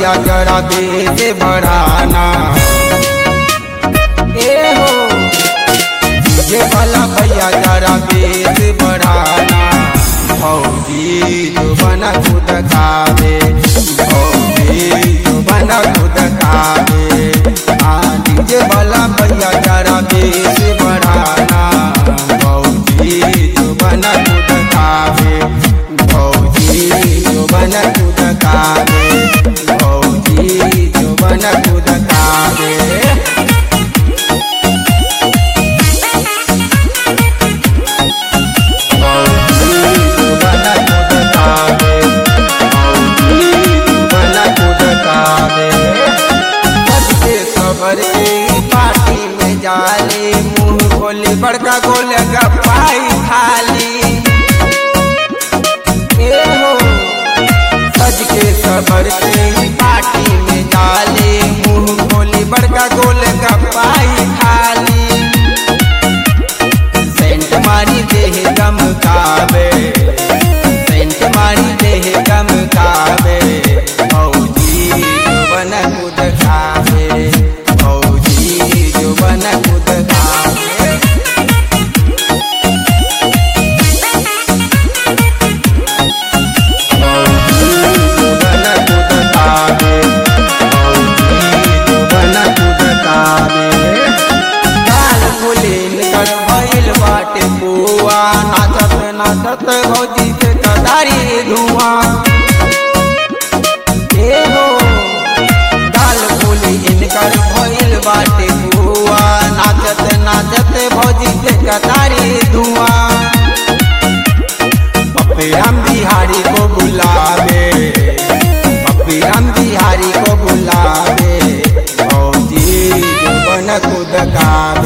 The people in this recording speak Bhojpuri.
भैया जरा बेस बढ़ाना ए हो ये वाला भैया जरा बेस बढ़ाना भौजी जो बना खुद खावे भौजी जो बना खुद खावे आ डीजे वाला भैया जरा बेस बढ़ाना भौजी जो बना खुद खावे भौजी जो बना खुद खावे भौजी जो बना खुद खावे पार्टी में जाले मुंह खोले बड़का गोल गपाई खाली ए हो सज के सबर के पार्टी में जाले मुंह खोले बड़का गोल गपाई खाली सेंट मारी देह गमकावे सेंट मारी देह गमकावे भौजी जो बन खुद खावे भौजी जो बन खुद खावे भौजी जो बन खुद खावे भौजी जो बन खुद खावे काल फुलीन कर भइल बाटे बुआ नाचत नाचत भौजी के कदारी धुआं ए हो काल फुलीन कर भइल बाटे बुआ नाचत नाचत भौजी के कदारी धुआं पप्पी हम बिहारी को बुलावे पप्पी हम बिहारी को बुलावे भौजी जो बन खुद का